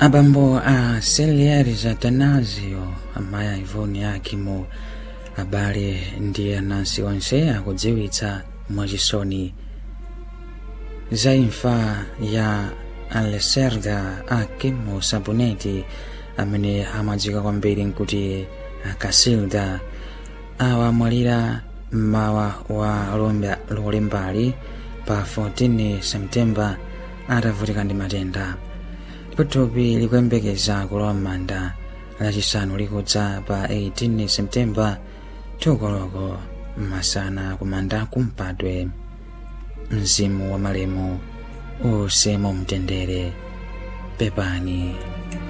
abambo a Celiaris Atanasio amayi a Ivoni Akimo abale ndi anansi onse akudziwitsa mwachisoni za imfa ya Alesserda Akimo Sabuneti amene amadziwika kwambiri nkuti Akasilda awa amwalira mmawa wa lolembali pa 14 septemba atavutika ndi matenda ndipo thupi likuyembekeza kulowa m'manda lachisanu likudza pa 18 septemba thukoloko masana kumanda kumpadwe mzimu wa malemu uuse mu mtendere pepani